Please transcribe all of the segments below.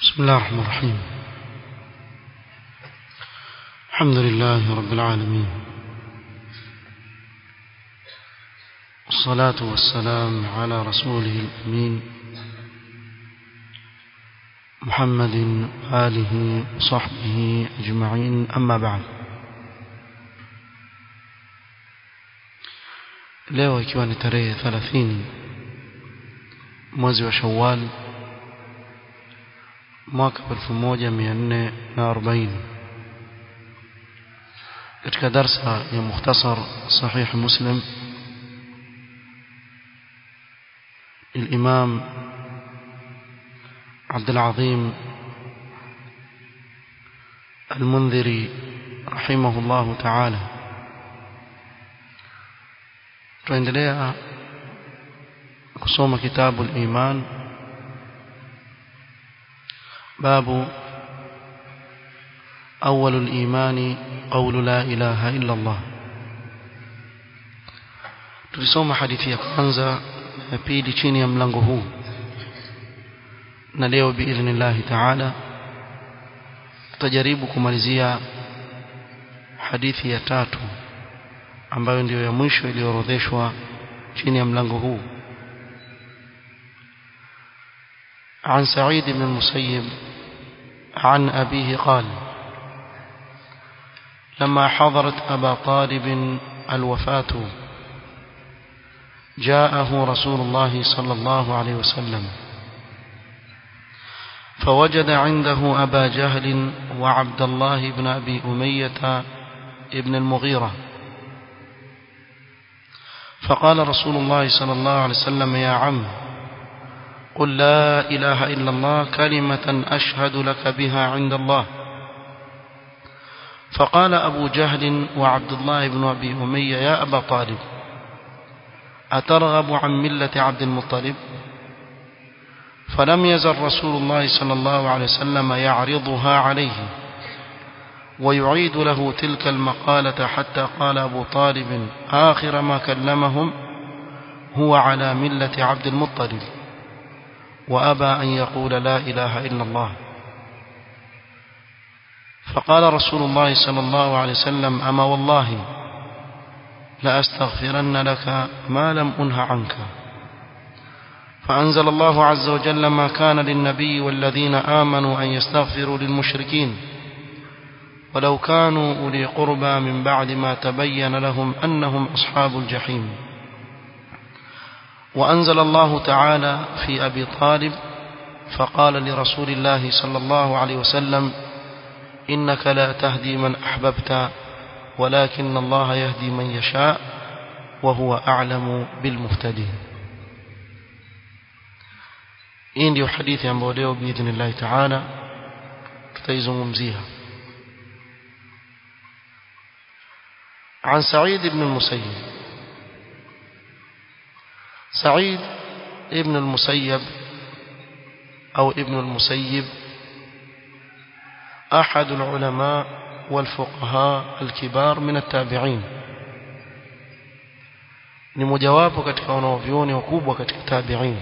بسم الله الرحمن الرحيم الحمد لله رب العالمين والصلاة والسلام على رسوله الأمين محمد آله وصحبه أجمعين أما بعد leo ikiwa ni tarehe 30 mwezi wa Shawwal mwaka 1440 katika darsa ya mukhtasar sahih muslim الإمام عبد العظيم المنذري رحمه الله تعالى tuendelea kusoma kitabu al-iman babu أول الإيمان قول لا إله إلا الله tulisoma hadithi ya kwanza ya pili chini ya mlango huu na leo biidhnillahi taala tutajaribu kumalizia hadithi ya tatu ambayo ndiyo ya mwisho iliyoorodheshwa chini ya mlango huu عن سعيد بن المسيب عن أبيه قال لما حضرت أبا طالب الوفاة جاءه رسول الله صلى الله عليه وسلم فوجد عنده أبا جهل وعبد الله بن أبي أمية ابن المغيرة فقال رسول الله صلى الله عليه وسلم يا عم قل لا إله إلا الله كلمة أشهد لك بها عند الله فقال أبو جهل وعبد الله بن أبي أمية يا أبا طالب أترغب عن ملة عبد المطلب فلم يزل رسول الله صلى الله عليه وسلم يعرضها عليه ويعيد له تلك المقالة حتى قال أبو طالب آخر ما كلمهم هو على ملة عبد المطلب وأبى أن يقول لا إله إلا الله فقال رسول الله صلى الله عليه وسلم أما والله لأستغفرن لك ما لم أنه عنك فأنزل الله عز وجل ما كان للنبي والذين آمنوا أن يستغفروا للمشركين ولو كانوا أولي قربى من بعد ما تبين لهم أنهم أصحاب الجحيم وأنزل الله تعالى في أبي طالب فقال لرسول الله صلى الله عليه وسلم إنك لا تهدي من أحببت ولكن الله يهدي من يشاء وهو أعلم بالمهتدين hii ndio hadithi ambayo leo biidhnillahi taala tutaizungumzia عن سعيد بن المسيب سعيد ابن المسيب أو ابن المسيب أحد العلماء والفقهاء الكبار من التابعين ni mojawapo katika wanaovyuoni wakubwa katika tabi'in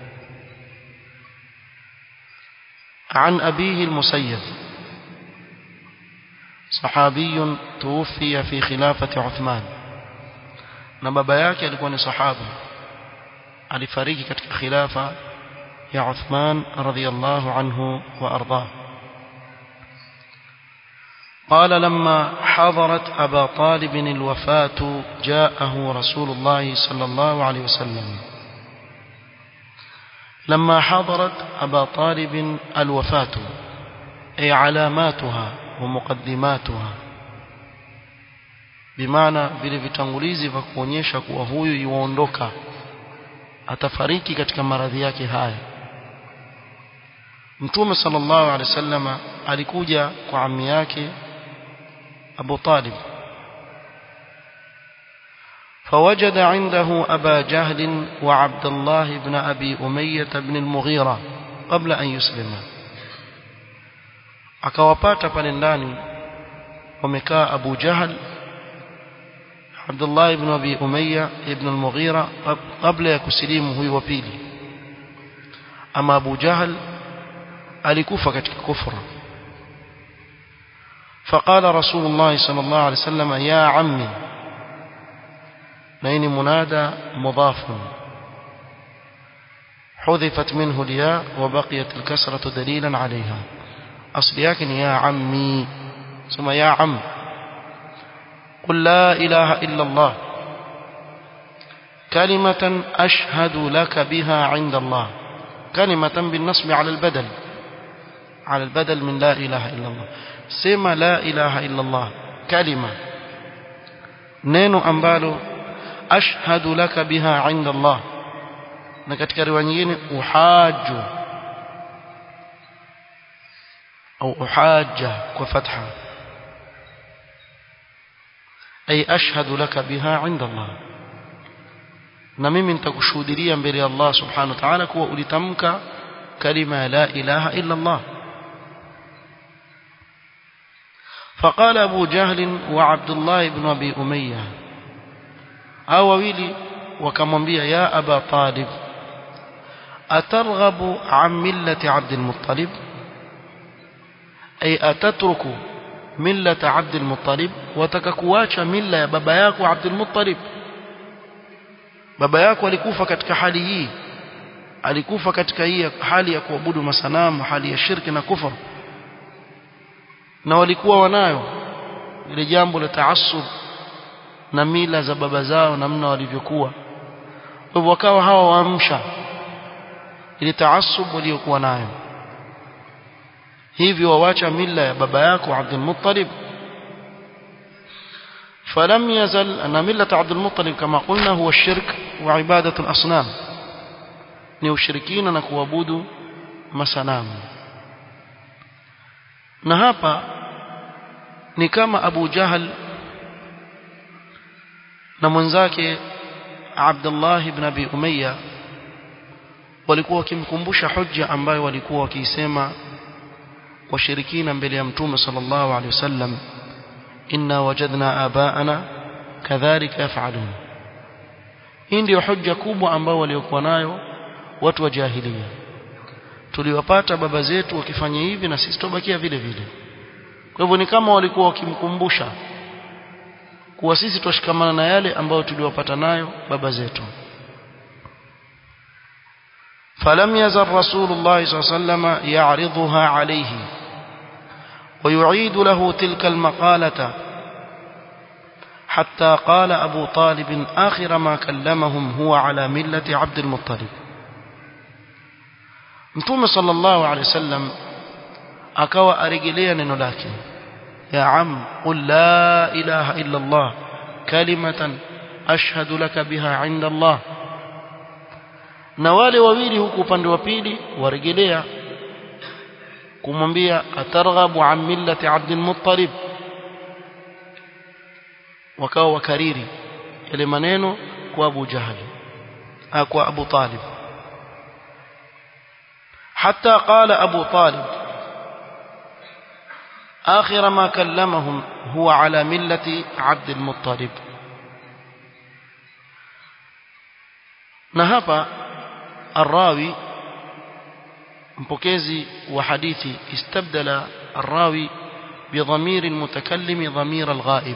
عن أبيه المسيب صحابي توفي في خلافة عثمان na baba yake alikuwa ni sahaba alifariki katika khilafa ya Uthman radhiyallahu anhu wa ardhah قال لما حضرت أبا طالب الوفاة جاءه رسول الله صلى الله عليه وسلم لما حضرت أبا طالب الوفاة أي علاماتها ومقدماتها بمعنى vile vitangulizi vya kuonyesha kuwa huyu yuondoka atafariki katika maradhi yake haya Mtume sallallahu alaihi wasallam alikuja kwa ammi yake Abu Talib فوجد عنده أبا جهل وعبد الله بن أبي أمية بن المغيرة قبل أن يسلم akawapata pale ndani wamekaa Abu Jahl Abdullah ibn Abi Umayya ibn al-Mughira kabla ya kusilimu huyu wa pili ama Abu Jahl alikufa katika kufra فقال رسول الله صلى الله عليه وسلم يا عمي نين منادى مضاف حذفت منه الياء وبقيت الكسرة دليلا عليها أصل لكن يا عمي ثم يا عم قل لا إله إلا الله كلمة أشهد لك بها عند الله كلمة بالنصب على البدل على البدل من لا إله إلا الله سما لا إله إلا الله كلمة نينو أمبالو أشهد لك بها عند الله na katika riwaya nyingine uhaju au uhaja kwa fatha ay ashhadu laka biha inda Allah na mimi nitakushuhudia mbele ya Allah subhanahu wa ta'ala kuwa ulitamka kalima la ilaha illa Allah فقال أبو جهل وعبد الله بن أبي أمية أو ويلي وكمنبيا يا أبا طالب أترغب عن ملة عبد المطلب أي أتترك ملة عبد المطلب وتككواcha mila ya baba yako Abdul Muttalib baba yako alikufa katika hali hii alikufa katika hii hali ya kuabudu masanamu hali ya shirki na kufur na walikuwa wanayo ile jambo la taassub na mila za baba zao namna walivyokuwa kwa hivyo wakawa hawa waamsha ile taasub waliokuwa nayo hivyo wawacha mila ya baba yako Abdul Muttalib فلم يزل أن ملة عبد المطلب كما قلنا هو الشرك وعبادة الأصنام ni ushirikina na kuabudu masanamu na hapa ni kama Abu Jahal na mwenzake Abdullah ibn Abi Umayya walikuwa wakimkumbusha hujja ambayo walikuwa wakiisema washirikina mbele ya mtume sallallahu alaihi wasallam inna wajadna abaana kadhalika yafalun hii ndio hujja kubwa ambao waliokuwa nayo watu wa jahilia tuliwapata baba zetu wakifanya hivi na sisi tubakia vile vile kwa hivyo ni kama walikuwa wakimkumbusha kuwa sisi twashikamana na yale ambayo tuliwapata nayo baba zetu فلم يزل رسول الله صلى الله عليه وسلم يعرضها عليه ويعيد له تلك المقالة حتى قال أبو طالب آخر ما كلمهم هو على ملة عبد المطلب متوم صلى الله عليه وسلم أكوى أرجليا نلاكي يا عم قل لا إله إلا الله كلمة أشهد لك بها عند الله na wale wawili huku upande wa pili warejelea kumwambia atarghabu an millati Abdul Muttalib wakawa wakariri yale maneno kwa Abu Jahal kwa Abu Talib حتى قال أبو طالب آخر ما كلمهم هو على ملة عبد المطلب نهب الراوي mpokezi wa hadithi istabdala الراوي بضمير المتكلم ضمير الغائب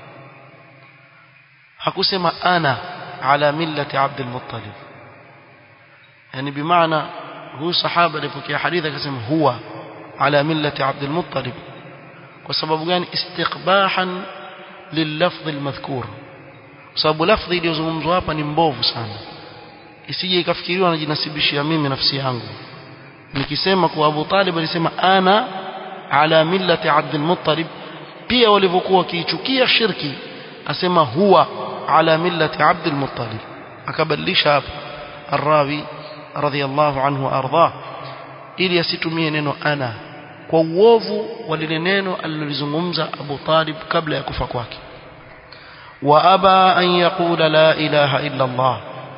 hakusema ana ala millati Abd al-Muttalib yani bimaana huyu sahaba alipokea hadithi akasema huwa ala millati Abd al-Muttalib kwa sababu gani istiqbahan lilafdh al-madhkur sababu lafdhi iliyozungumzwa hapa ni mbovu sana isije ikafikiriwa najinasibishia mimi nafsi yangu nikisema kwa Abu Talib alisema ana ala millati Abd al-Muttalib pia walivyokuwa wakiichukia shirki asema huwa ala millati Abd al-Muttalib akabadilisha hapa الراوي رضي الله عنه وارضاه ili asitumie neno ana kwa uovu wa lile neno alilozungumza Abu Talib kabla ya kufa kwake wa aba an yaqula la ilaha illa Allah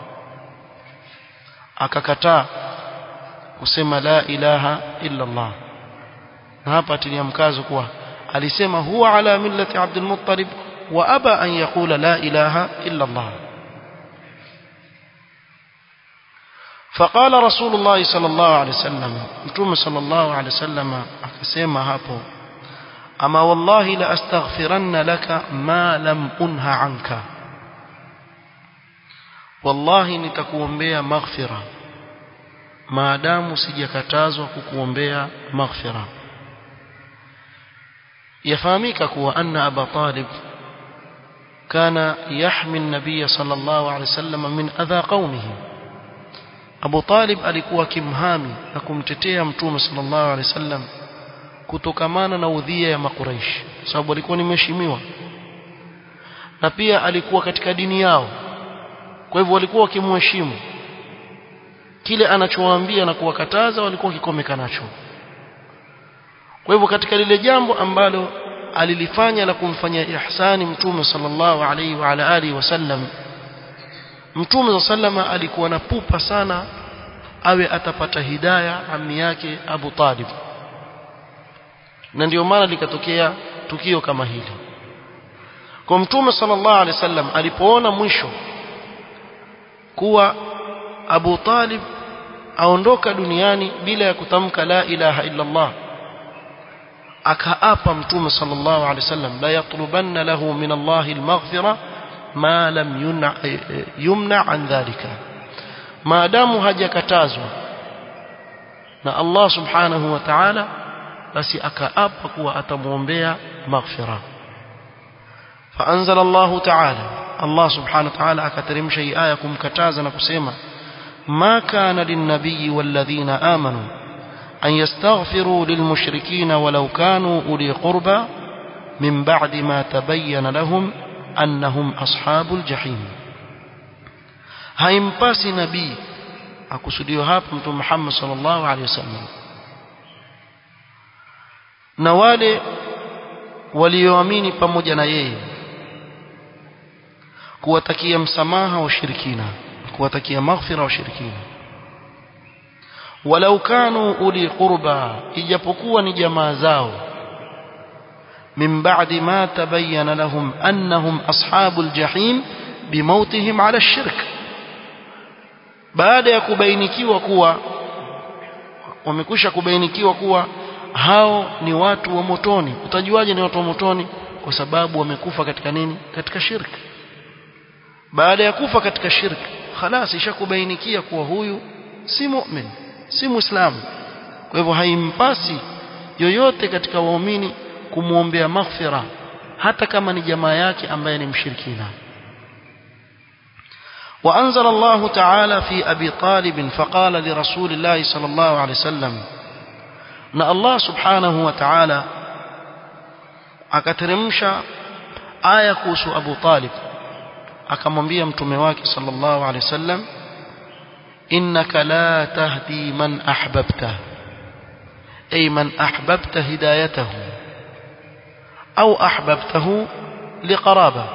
akakataa kusema la ilaha illa Allah na hapa atilia mkazo kuwa alisema huwa ala millati Abdul Muttalib wa aba an yaqula la ilaha illa Allah فقال رسول الله صلى الله عليه وسلم متوم صلى الله عليه وسلم akasema hapo ama wallahi la astaghfiranna laka ma lam unha anka wallahi nitakuombea maghfira maadamu sijakatazwa kukuombea maghfira yafahamika kuwa anna aba talib كان يحمي النبي صلى الله عليه وسلم من أذى قومه Abu Talib alikuwa kimhami na kumtetea Mtume sallallahu alaihi wasallam kutokamana na udhia ya Makuraish sababu alikuwa ni mheshimiwa na pia alikuwa katika dini yao kwa hivyo walikuwa wakimheshimu kile anachowaambia na kuwakataza walikuwa wakikomeka nacho kwa hivyo katika lile jambo ambalo alilifanya la kumfanyia ihsani Mtume sallallahu alaihi wa ala alihi wasallam Mtume sallama alikuwa na pupa sana awe atapata hidaya ammi yake Abu Talib na ndio maana likatokea tukio kama hili kwa Mtume sallallahu alaihi wasallam alipoona mwisho kuwa Abu Talib aondoka duniani bila ya kutamka la ilaha illa Allah akaapa Mtume sallallahu alaihi wasallam la yatlubanna lahu min Allah al-maghfirah ma lam yumna, yumna an dhalika maadamu hajakatazwa na Allah subhanahu wa ta'ala basi akaapa kuwa atamuombea maghfira فأنزل الله تعالى الله سبحانه وتعالى أكترم شيء آية كمكتازا نكسيما ما كان للنبي والذين آمنوا أن يستغفروا للمشركين ولو كانوا أولي قربى من بعد ما تبين لهم annahum ashabul jahim haimpasi nabii akusudiwa hapa mtume Muhammad sallallahu alaihi wasallam na wale walioamini pamoja na yeye kuwatakia msamaha washirikina kuwatakia maghfira washirikina walau kanu uli qurba ijapokuwa ni jamaa zao من بعد ما تبين لهم أنهم أصحاب الجحيم بموتهم على الشرك baada ya kubainikiwa kuwa wamekwisha kubainikiwa kuwa hao ni watu wa motoni utajuaje ni watu wa motoni kwa sababu wamekufa katika nini katika shirki baada ya kufa katika shirki khalas ishakubainikia kuwa huyu si mu'min si muislamu kwa hivyo haimpasi yoyote katika waumini kumwombea maghfira hata kama ni jamaa yake ambaye ni mshirikina وأنزل الله تعالى في أبي طالب فقال لرسول الله صلى الله عليه وسلم أن الله سبحانه وتعالى akateremsha aya kuhusu Abu Talib akamwambia mtume wake sallallahu alaihi wasallam innaka la tahdi man ahbabta ay man ahbabta hidayatahu au ahbabtahu liqaraba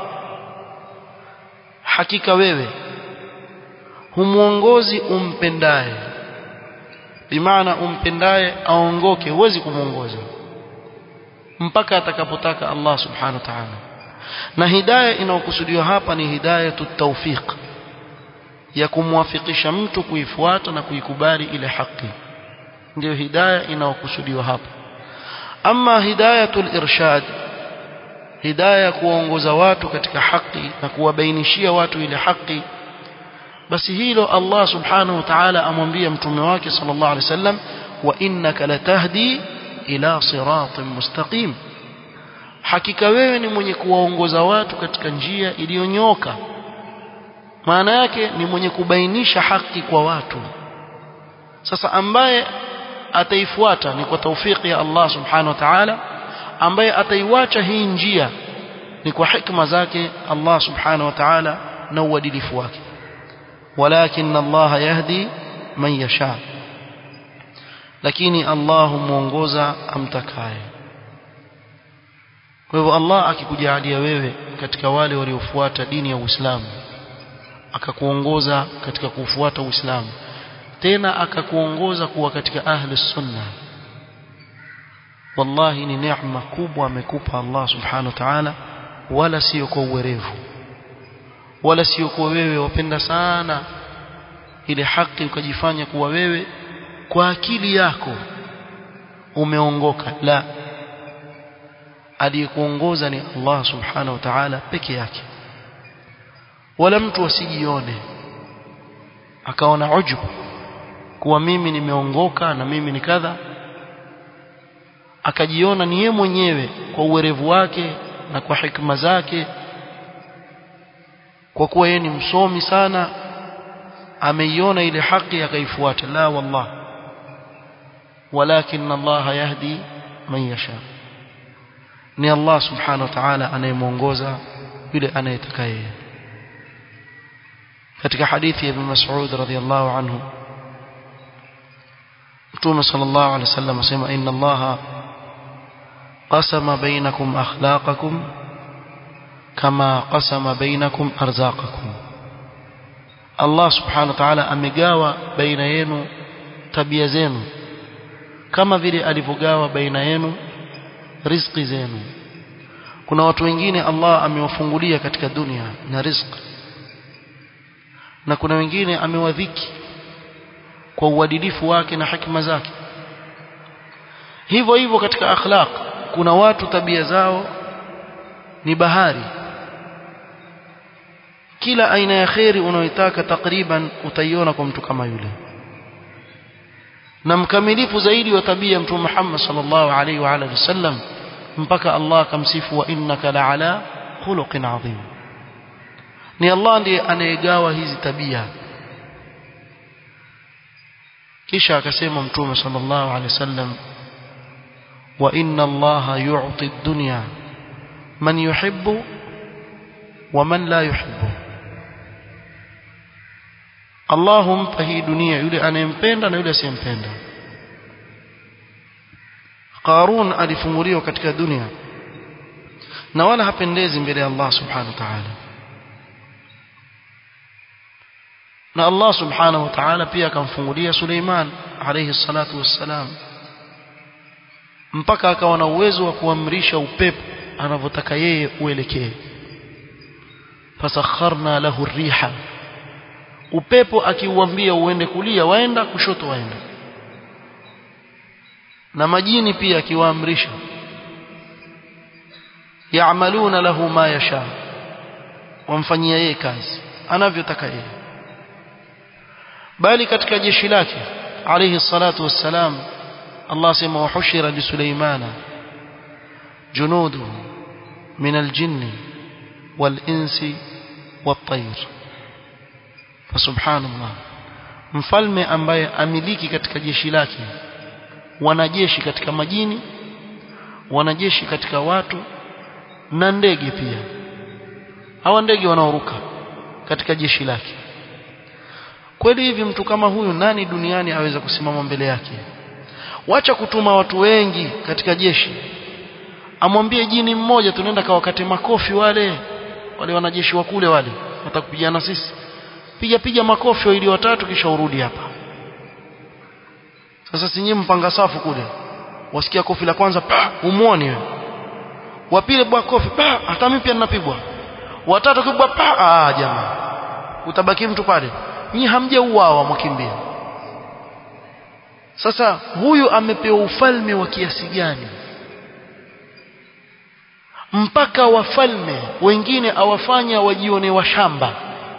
hakika wewe humuongozi umpendaye bimaana umpendaye aongoke huwezi kumuongoza mpaka atakapotaka Allah subhanahu wa ta'ala na hidayah inayokusudiwa hapa ni hidayatu tawfiq ya kumwafikisha mtu kuifuata na kuikubali ile haki ndio hidayah inayokusudiwa hapa ama hidayatul irshad hidayah kuwaongoza watu katika haki na kuwabainishia watu ile haki basi hilo Allah subhanahu wa ta'ala amwambia mtume wake sallallahu alaihi wasallam wa innaka latahdi ila siratin mustaqim hakika wewe ni mwenye kuwaongoza watu katika njia iliyonyoka maana yake ni mwenye kubainisha haki kwa watu sasa ambaye ataifuata ni kwa taufiki ya Allah subhanahu wa ta'ala ambaye ataiwacha hii njia ni kwa hikma zake Allah subhanahu wa ta'ala na uadilifu wake walakin Allah yahdi man yasha lakini Allah muongoza amtakaye kwa hivyo Allah akikujalia wewe katika wale waliofuata dini ya Uislamu akakuongoza katika kufuata Uislamu tena akakuongoza kuwa katika ahli sunna wallahi ni neema kubwa amekupa Allah subhanahu wa ta'ala wala sio kwa uwerevu wala sio kwa wewe wapenda sana ile haki ukajifanya kuwa wewe kwa akili yako umeongoka la aliyekuongoza ni Allah subhanahu wa ta'ala peke yake wala mtu asijione akaona ujubu kuwa mimi nimeongoka na mimi ni kadha akajiona ni yeye mwenyewe kwa uwerevu wake na kwa hikma zake kwa kuwa yeye ni msomi sana ameiona ile haki akaifuata la wallah walakin Allah yahdi man yasha ni Allah subhanahu wa ta'ala anayemuongoza yule anayetaka yeye katika hadithi ya Ibn Mas'ud radhiyallahu anhu Mtume sallallahu alaihi wasallam asema inna Allah qasama bainakum akhlaqakum kama qasama bainakum arzaqakum Allah subhanahu wa ta'ala amegawa baina yenu tabia zenu kama vile alivyogawa baina yenu riziki zenu kuna watu wengine Allah amewafungulia katika dunia na riziki na kuna wengine amewadhiki kwa uadilifu wake na hikma zake hivyo hivyo katika akhlaq kuna watu tabia zao ni bahari kila aina ya khairi unayoitaka takriban utaiona kwa mtu kama yule na mkamilifu zaidi wa tabia mtume Muhammad sallallahu alaihi wa alihi wasallam mpaka Allah akamsifu wa innaka la'ala khuluqin adhim ni Allah ndiye anayegawa hizi tabia kisha akasema mtume sallallahu alaihi wasallam wa inna Allah yu'ti ad-dunya man yuhibbu wa man la yuhibbu Allah humpa hii dunia yule anayempenda na yule asiyempenda Qarun alifunguliwa katika dunia na wala hapendezi mbele ya Allah subhanahu wa ta'ala na Allah subhanahu wa ta'ala pia akamfungulia Suleiman alayhi salatu wassalam mpaka akawa na uwezo wa kuamrisha upepo anavyotaka yeye uelekee fasakharna lahu riha upepo akiuambia uende kulia waenda kushoto waenda na majini pia akiwaamrisha yaamaluna lahu ma yasha wamfanyia yeye kazi anavyotaka yeye bali katika jeshi lake alayhi salatu wassalam Allah sema wahushira li Sulaimana junuduhu min aljinni walinsi wattayr fasubhanallah mfalme ambaye amiliki katika jeshi lake wanajeshi katika majini wanajeshi katika watu na ndege pia hawa ndege wanaoruka katika jeshi lake kweli hivi mtu kama huyu nani duniani aweza kusimama mbele yake wacha kutuma watu wengi katika jeshi amwambie jini mmoja tunaenda kawakate makofi wale wale wanajeshi wa kule wale watakupigana sisi piga piga makofi ili watatu kisha urudi hapa sasa sinyi mpanga safu kule wasikia kofi la kwanza pa umuoni wewe wa pili bwa kofi pa hata mimi pia ninapigwa watatu kibwa pa ah jamaa utabaki mtu pale nyinyi hamjauawa mwakimbia sasa huyu amepewa ufalme wa kiasi gani mpaka wafalme wengine awafanya wajione washamba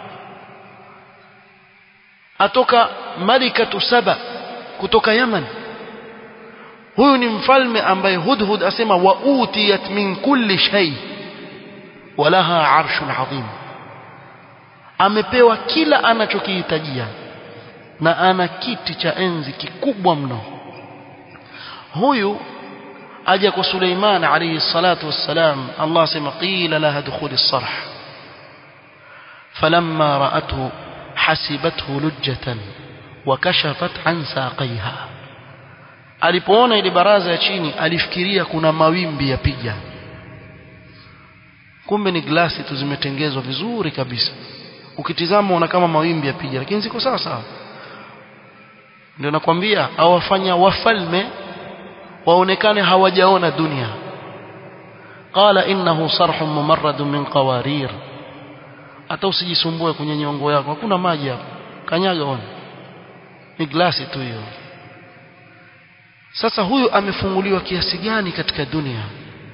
atoka malikatu saba kutoka Yaman huyu ni mfalme ambaye Hudhud asema wa utiyat min kulli shay walaha arshun adhim amepewa kila anachokihitajia na ana kiti cha enzi kikubwa mno huyu aja kwa Suleiman alayhi salatu wassalam Allah sema qila laha dukhul as-sarh falamma ra'athu hasibathu lujjatan wa kashafat an saqaiha alipoona ile baraza ya chini alifikiria kuna mawimbi yapiga kumbe ni glasi tu zimetengezwa vizuri kabisa ukitizama una kama mawimbi yapiga lakini ziko sawa sawa ndio nakwambia awafanya wafalme waonekane hawajaona dunia qala innahu sarhun mumarradun min qawarir hata usijisumbue kwenye nyongo yako hakuna maji hapo kanyaga ona ni glasi tu hiyo sasa huyu amefunguliwa kiasi gani katika dunia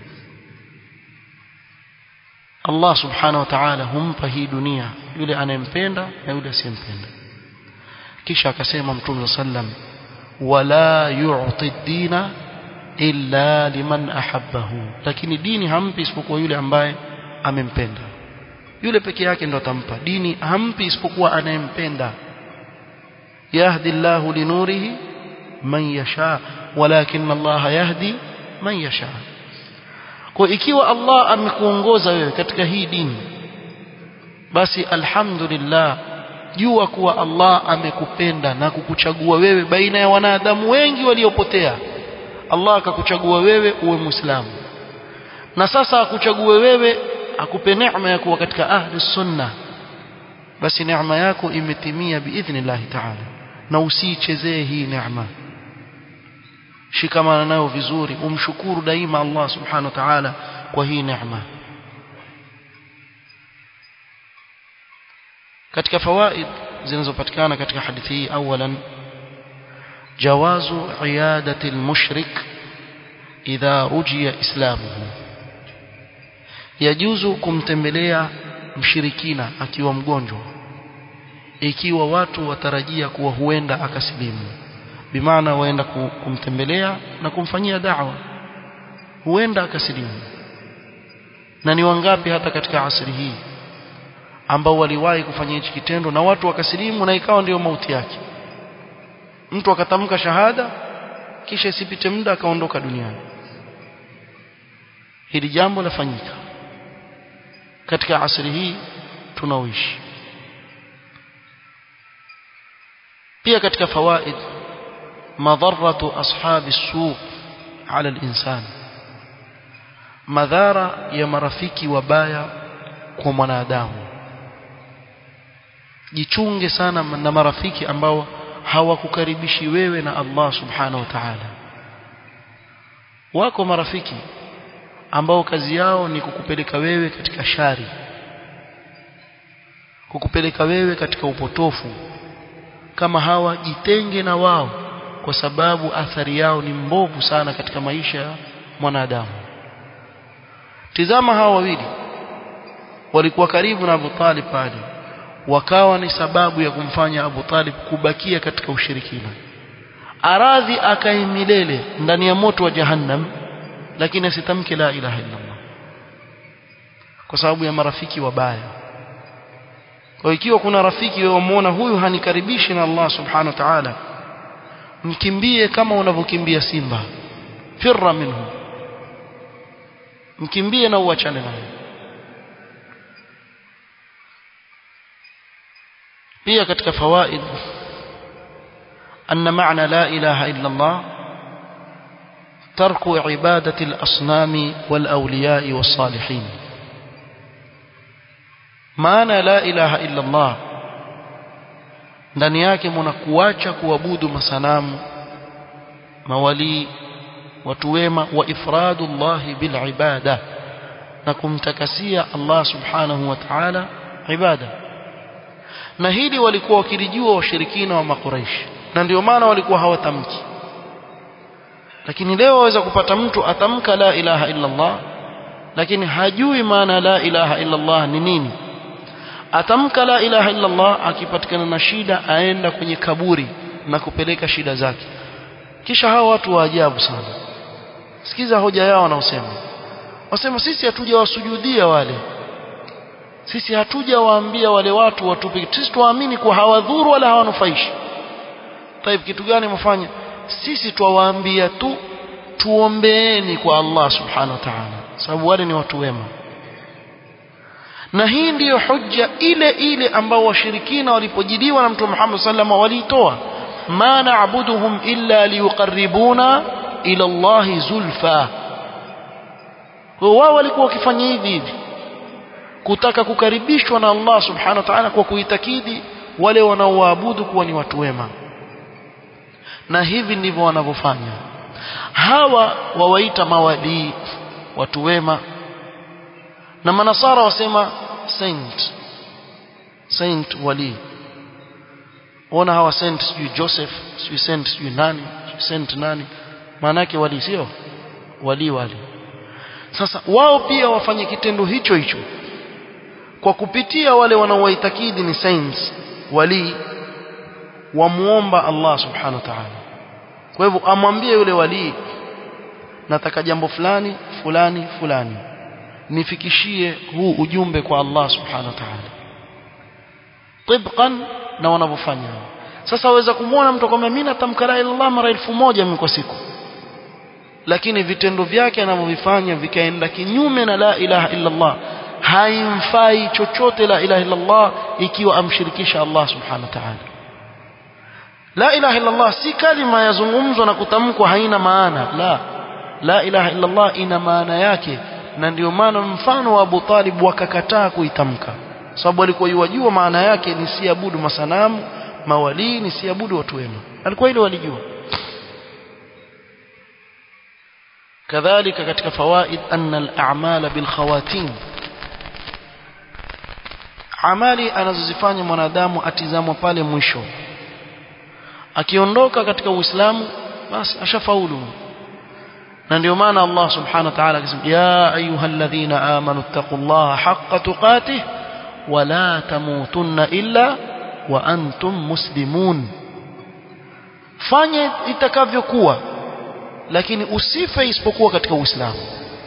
Allah subhanahu wa ta'ala humpa hii dunia yule anayempenda na yule asiyempenda kisha akasema mtume sallam wala yu'ti dina illa liman ahabbahu lakini dini hampi isipokuwa yule ambaye amempenda yule peke yake ndo atampa dini hampi isipokuwa anayempenda yahdi Allahu linurihi man yasha walakin Allah yahdi man yasha kwa ikiwa Allah amekuongoza wewe katika hii dini basi alhamdulillah jua kuwa Allah amekupenda na kukuchagua wewe baina ya wanadamu wengi waliopotea Allah akakuchagua wewe uwe muislamu na sasa akuchague wewe akupe neema ya kuwa katika ahli sunna basi neema yako imetimia biidhnillah ta'ala na usiichezee hii neema shikamana nayo vizuri umshukuru daima Allah subhanahu wa ta'ala kwa hii neema katika fawaid zinazopatikana katika hadithi hii awalan jawazu iyadati almushrik idha rujiya islamuhu yajuzu kumtembelea mshirikina akiwa mgonjwa ikiwa watu watarajia kuwa huenda akasilimu bimaana waenda kumtembelea na kumfanyia da'wa huenda akasilimu na ni wangapi hata katika asri hii ambao waliwahi kufanya hichi kitendo na watu wakasilimu na ikawa ndiyo mauti yake mtu akatamka shahada kisha isipite muda akaondoka duniani hili jambo lafanyika katika asri hii tunaoishi pia katika fawaid madharatu ashabi suq ala al-insan madhara ya marafiki wabaya kwa mwanadamu jichunge sana na marafiki ambao hawakukaribishi wewe na Allah subhanahu wa ta'ala wako marafiki ambao kazi yao ni kukupeleka wewe katika shari kukupeleka wewe katika upotofu kama hawa jitenge na wao kwa sababu athari yao ni mbovu sana katika maisha ya mwanadamu tizama hawa wawili walikuwa karibu na Abu Talib pale wakawa ni sababu ya kumfanya Abu Talib kubakia katika ushirikina aradhi akae milele ndani ya moto wa jahannam lakini asitamke la ilaha illa Allah kwa sababu ya marafiki wabaya kwa ikiwa kuna rafiki wewe umeona huyu hanikaribishi na Allah subhanahu wa ta'ala mkimbie kama unavyokimbia simba firra minhu mkimbie na uachane naye pia katika fawaid أن معنى لا إله إلا الله ترك عبادة الأصنام والأولياء والصالحين معنى لا إله إلا الله ndani yake mnakuacha kuabudu masanamu mawali watu wema wa ifradullah bil ibada na kumtakasia Allah subhanahu wa ta'ala ibada na hili walikuwa wakilijua washirikina wa makuraishi na ndio maana walikuwa hawatamki lakini leo waweza kupata mtu atamka la ilaha illa Allah lakini hajui maana la ilaha illa Allah ni nini atamka la ilaha illa Allah akipatikana na shida aenda kwenye kaburi na kupeleka shida zake kisha hao watu wa ajabu sana sikiza hoja yao wanaosema wasema sisi hatujawasujudia wale sisi hatujawaambia wale watu watupe sisi tuwaamini kuwa hawadhuru wala hawanufaishi taib kitu gani mfanya sisi twawaambia tu tuombeeni kwa Allah subhanahu wa ta'ala sababu wale ni watu wema na hii ndiyo hujja ile ile ambao washirikina walipojiliwa na mtume Muhammad sallallahu waliitoa ma na'buduhum illa liyuqarribuna ila Allah zulfa kwa wao walikuwa wakifanya hivi hivi kutaka kukaribishwa na Allah subhanahu wa ta'ala kwa kuitakidi wale wanaoabudu kuwa ni watu wema na hivi ndivyo wanavyofanya hawa wawaita mawalii watu wema na manasara wasema saint saint wali ona hawa sent sijui Joseph sijui sent sijui nani sijui sent nani maana yake wali sio wali wali sasa wao pia wafanye kitendo hicho hicho kwa kupitia wale wanaowaitakidi ni saints wali wamuomba Allah subhanahu wa ta'ala kwa hivyo amwambie yule wali nataka jambo fulani fulani fulani nifikishie huu ujumbe kwa Allah subhanahu wa ta'ala tibqan na wanavyofanya sasa waweza kumwona mtu akwambia mimi natamka la ilaha illallah mara elfu moja mimi kwa siku lakini vitendo vyake anavyovifanya vikaenda kinyume na la ilaha illallah haimfai chochote la ilaha illallah ikiwa amshirikisha Allah subhanahu wa ta'ala la ilaha illallah si kalima yazungumzwa na kutamkwa haina maana la la ilaha illallah ina maana yake na ndio maana mfano wa Abu Talib wakakataa kuitamka sababu alikuwa yajua maana yake ni siabudu masanamu mawalii ni siabudu watu wema alikuwa ile walijua kadhalika katika fawaid anna al-a'mala bil khawatim amali anazozifanya mwanadamu atizamwa pale mwisho akiondoka katika uislamu basi ashafaulu na ndio maana Allah subhanahu wa ta'ala akisema ya ayyuhalladhina amanu taqullaha haqqa tuqatih wa la tamutunna illa wa antum muslimun fanye itakavyokuwa lakini usife isipokuwa katika uislamu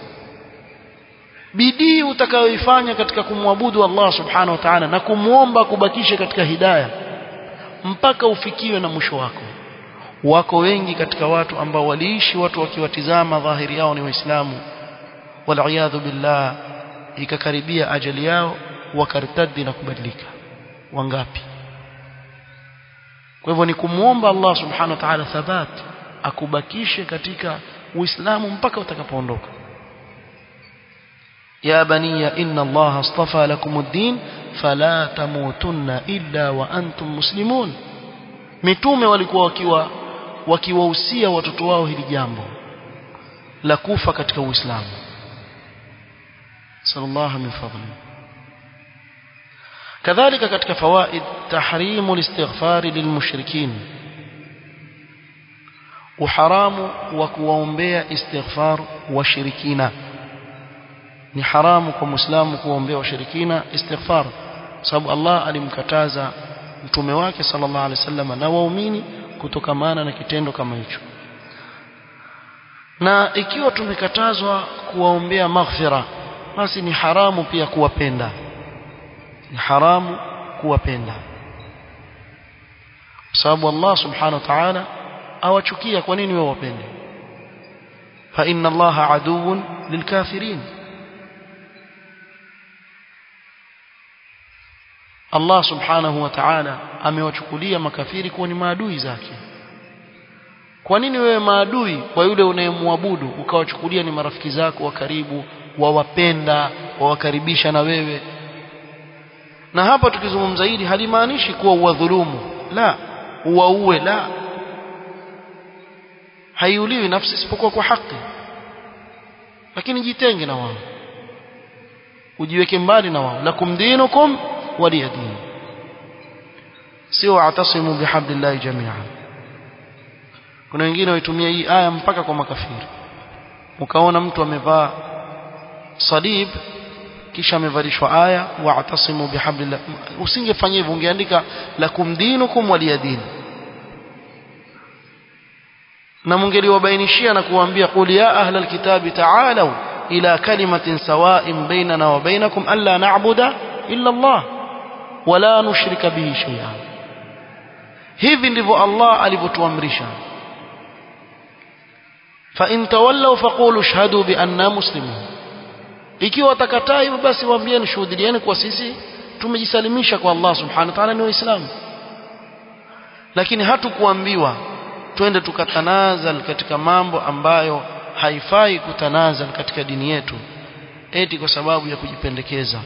bidii utakayoifanya katika kumwabudu Allah subhanahu wa ta'ala na kumwomba kubakishe katika hidayah mpaka ufikiwe na mwisho wako wako wengi katika watu ambao waliishi watu wakiwatizama dhahiri yao ni waislamu waliyadhu billah ikakaribia ajali yao wakartadi na kubadilika wangapi kwa hivyo ni kumwomba Allah subhanahu wa ta'ala thabat akubakishe katika uislamu mpaka utakapoondoka يا بني إن الله اصطفى لكم الدين فلا تموتن إلا وأنتم مسلمون mitume walikuwa wakiwa wakiwahusia watoto wao hili jambo la kufa katika Uislamu sallallahu min fadli kadhalika katika fawaid tahrimu listighfar lilmushrikin uharamu wa kuwaombea istighfar washirikina ni haramu kwa muislamu kuombea washirikina istighfar sababu Allah alimkataza mtume wake sallallahu alaihi wasallam na waumini kutokamana na kitendo kama hicho na ikiwa tumekatazwa kuwaombea maghfira basi ni haramu pia kuwapenda ni haramu kuwapenda sababu Allah subhanahu wa ta'ala awachukia kwa nini wewe wapende fa inna Allah aduwwun lilkafirin Allah subhanahu wa ta'ala amewachukulia makafiri kuwa ni maadui zake kwa nini wewe maadui kwa yule unayemwabudu ukawachukulia ni marafiki zako wa karibu wawapenda wawakaribisha na wewe na hapa tukizungumza hili halimaanishi kuwa uwadhulumu la uwaue la haiuliwi nafsi isipokuwa kwa haki lakini jitenge na wao ujiweke mbali na wao lakum dinukum waliya dini sio atasimu bihablillahi jami'an kuna wengine waitumia hii aya mpaka kwa makafiri ukaona mtu amevaa salib kisha amevalishwa aya wa'tasimu bihablillah usingefanya hivyo ungeandika lakum dinukum waliya dini na mungeliwabainishia na kuwaambia qul ya ahlal kitabi ta'alu ila kalimatin sawa'in bainana wa bainakum alla na'budu illa Allah wala nushrika bihi shay'an hivi ndivyo Allah alivyotuamrisha fa in tawallaw faqulu ashhadu bi anna muslimun ikiwa watakataa hivyo basi waambieni shuhudilieni kwa sisi tumejisalimisha kwa Allah subhanahu wa ta'ala ni waislamu lakini hatukuambiwa twende tukatanazal katika mambo ambayo haifai kutanazal katika dini yetu eti kwa sababu ya kujipendekeza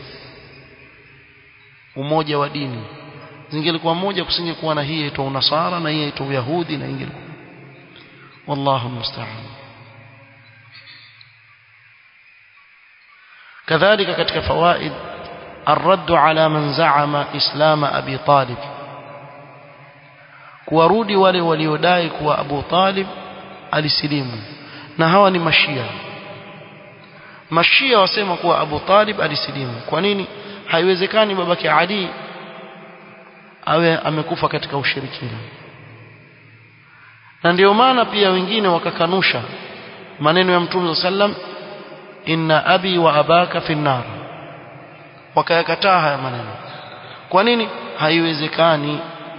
umoja wa dini zingelikuwa moja kusingekuwa na hii yaitwa unasara na hii yaitwa uyahudi na ingelikuwa wallahu musta'an كذلك katika fawaid الرد على من زعم اسلام ابي طالب warudi wale waliodai kuwa Abu Talib alisilimu na hawa ni mashia mashia wasema kuwa Abu Talib alisilimu kwa nini haiwezekani babake Ali awe amekufa katika ushirikina na ndio maana pia wengine wakakanusha maneno ya Mtume sallam inna abi wa abaka fi nar wakayakataa haya maneno kwa nini haiwezekani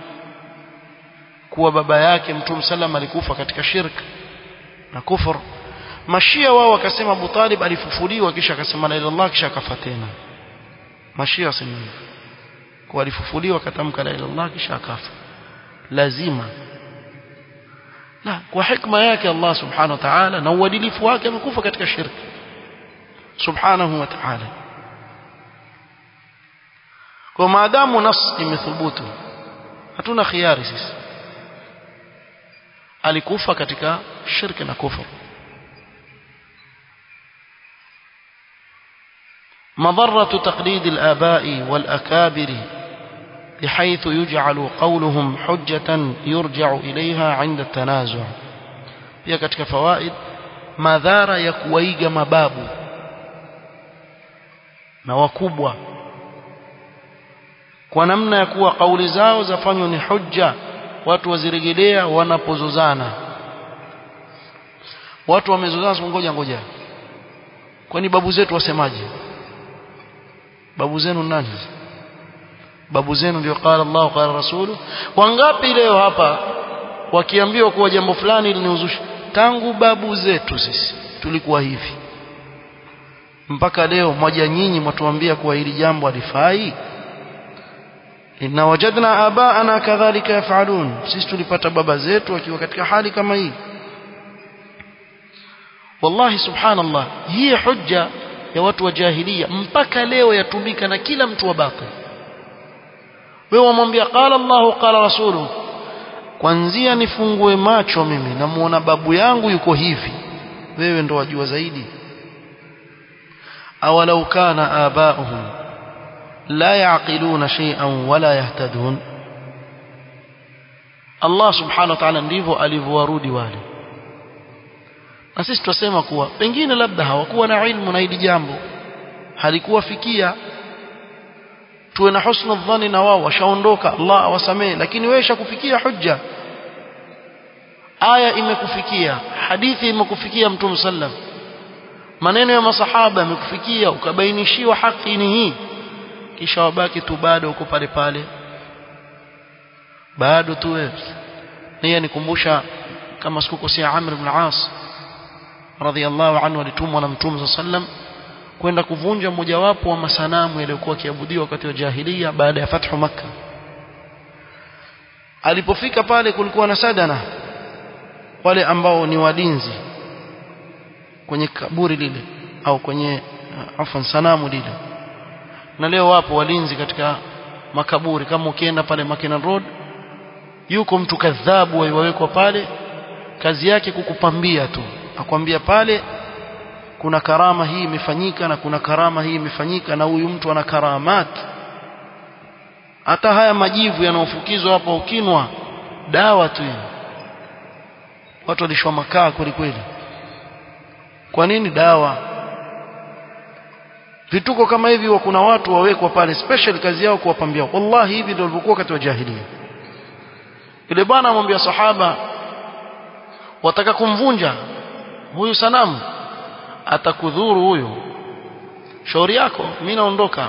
kuwa baba yake Mtume sallam alikufa katika shirk na kufur mashia wao wakasema Abu Talib alifufuliwa kisha akasema la ilaha illallah kisha akafa tena mashia wasema hivyo kwa alifufuliwa akatamka la ilaha illallah kisha akafa lazima na kwa hikma yake Allah subhanahu wa ta'ala na uadilifu wake amekufa katika shirki subhanahu wa ta'ala kwa maadamu nas imethubutu hatuna khiari sisi alikufa katika shirki na kufur مضرة تقليد الآباء والأكابر بحيث يجعل قولهم حجة يرجع إليها عند التنازع pia katika fawaid madhara ya kuwaiga mababu na wakubwa kwa namna ya kuwa kauli zao zafanywa ni hujja watu wazirejelea wanapozozana watu wamezozana ngoja ngoja kwani babu zetu wasemaje babu zenu nani babu zenu ndio qala Allah qala rasulu wangapi leo hapa wakiambiwa kuwa jambo fulani liniuzusha tangu babu zetu sisi tulikuwa hivi mpaka leo moja nyinyi mwatuambia kuwa hili jambo halifai inna wajadna abaana kadhalika yafalun sisi tulipata baba zetu wakiwa katika hali kama hii wallahi subhanallah hii hujja ya watu wa jahilia mpaka leo yatumika na kila mtu wa batil wewe wamwambia qala Allahu qala rasulu kwanzia nifungue macho mimi namuona babu yangu yuko hivi wewe ndo wajua zaidi awalau kana abauhum la yaqiluna shay'an wala yahtadun Allah subhanahu wa ta'ala ndivyo alivyowarudi wale na sisi tunasema kuwa pengine labda hawakuwa na ilmu na hili jambo halikuwafikia tuwe na husnu dhani na wao washaondoka Allah awasamee lakini wewe shakufikia hujja aya imekufikia hadithi imekufikia mtume sallam maneno ya masahaba yamekufikia ukabainishiwa haki ni hii kisha wabaki tu bado uko pale pale bado tu wewe niye nikumbusha kama sikukosea Amr ibn As radhiallahu anhu alitumwa na mtume sallam kwenda kuvunja mojawapo wa masanamu yaliyokuwa kiabudiwa wakati wa jahiliya baada ya fathu makka alipofika pale kulikuwa na sadana wale ambao ni walinzi kwenye kaburi lile au kwenye uh, afan sanamu lile na leo wapo walinzi katika makaburi kama ukienda pale Makina Road yuko mtu kadhabu wawekwa pale kazi yake kukupambia tu akwambia pale kuna karama hii imefanyika na kuna karama hii imefanyika na huyu mtu ana karamat hata haya majivu yanayofukizwa hapa ukinwa dawa tu watu walishwa makaa kweli kweli kwa nini dawa vituko kama hivi wa kuna watu wawekwa pale special kazi yao kuwapambia wallahi hivi ndio walivyokuwa wakati wa jahiliya yule bwana amwambia sahaba wataka kumvunja huyu sanamu atakudhuru huyu shauri yako mimi naondoka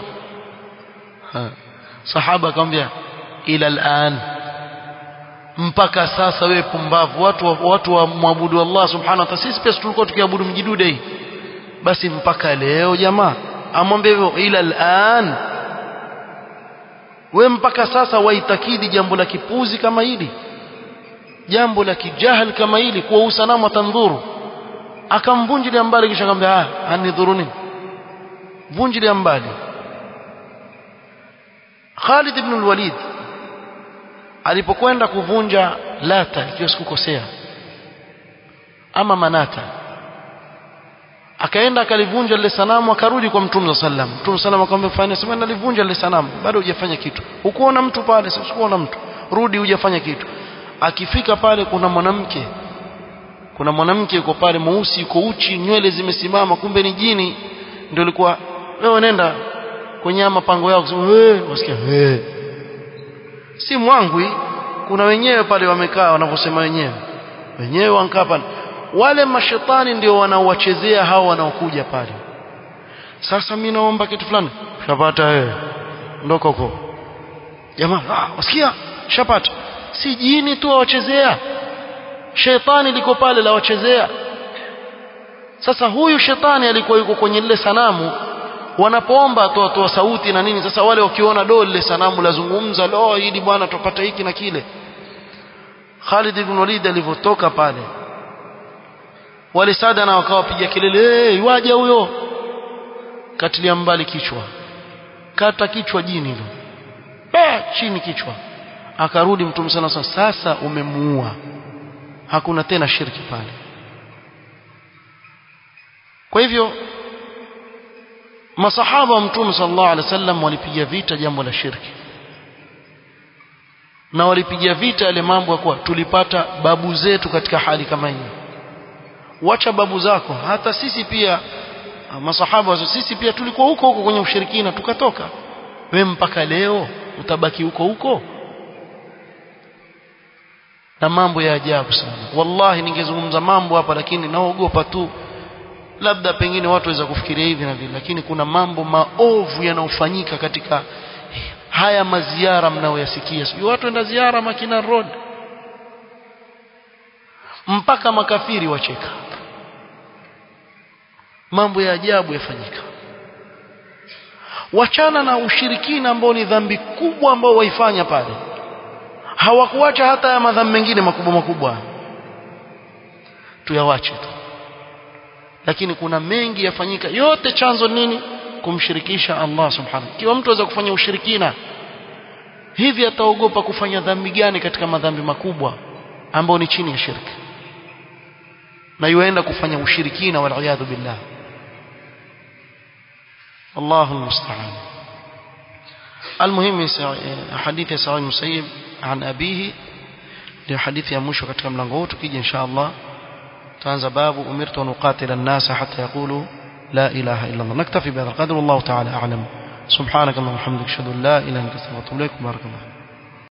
sahaba akamwambia ila al'an mpaka sasa wewe pumbavu watu wa, watu wa muabudu Allah subhanahu wa ta'ala sisi pia tulikuwa tukiabudu mjidude hii basi mpaka leo jamaa amwambie hivyo ila al'an we mpaka sasa waitakidi jambo la kipuzi kama hili jambo la kijahil kama hili kuwa usanamu atandhuru akamvunjilia mbali kisha akamwambia ah anidhuruni vunjilia mbali Khalid ibn al-Walid alipokwenda kuvunja Lata ikiwa sikukosea ama Manata akaenda akalivunja lile sanamu akarudi kwa Mtume sallam Mtume sallam akamwambia fanya sema nalivunja lile sanamu bado hujafanya kitu hukuona mtu pale sikuona mtu rudi hujafanya kitu akifika pale kuna mwanamke kuna mwanamke yuko pale mweusi yuko uchi nywele zimesimama kumbe ni jini ndio ilikuwa wewe nenda kwenye mapango yao kusema wewe wasikia wewe si mwangwi kuna wenyewe pale wamekaa wanavyosema wenyewe wenyewe wankaa pale wale mashetani ndio wanaowachezea hao wanaokuja pale sasa mimi naomba kitu fulani shapata wewe ndoko huko jamaa ah wasikia shapata si jini tu wawachezea shetani liko pale la wachezea sasa huyu shetani alikuwa yuko kwenye lile sanamu wanapoomba atoa toa sauti na nini sasa wale wakiona do lile sanamu lazungumza lo hili bwana tupata hiki na kile Khalid ibn Walid alivyotoka pale wale sada na wakawapiga kelele hey, waje huyo katilia mbali kichwa kata kichwa jini hilo eh chini kichwa akarudi mtume sana sasa umemuua hakuna tena shirki pale kwa hivyo masahaba wa mtume sallallahu alaihi wasallam walipiga vita jambo la shirki na walipiga vita yale mambo ya kuwa tulipata babu zetu katika hali kama hii wacha babu zako hata sisi pia masahaba sisi pia tulikuwa huko huko kwenye ushirikina tukatoka we mpaka leo utabaki huko huko na mambo ya ajabu sana wallahi ningezungumza mambo hapa lakini naogopa tu labda pengine watu waweza kufikiria hivi na vile lakini kuna mambo maovu yanayofanyika katika haya maziara mnaoyasikia sio watu enda ziara Makina Road mpaka makafiri wacheka mambo ya ajabu yafanyika wachana na ushirikina ambao ni dhambi kubwa ambao waifanya pale hawakuacha hata ya madhambi mengine makubwa makubwa tuyawache tu lakini kuna mengi yafanyika yote chanzo nini kumshirikisha Allah subhanahu kiwa mtu aweza kufanya ushirikina hivi ataogopa kufanya dhambi gani katika madhambi makubwa ambao ni chini ya shirki na yuenda kufanya ushirikina wal billah الله المستعان المهم حديث سعيد المسيب عن أبيه ndio hadithi ya mwisho katika mlango huu tukija insha Allah tutaanza babu umirtu an uqatila an-nasa hatta yaqulu la ilaha illa Allah naktafi bihadha al-qadr wallahu ta'ala a'lam subhanaka wa bihamdika ashhadu an la ilaha illa anta astaghfiruka wa atubu ilaik barakallahu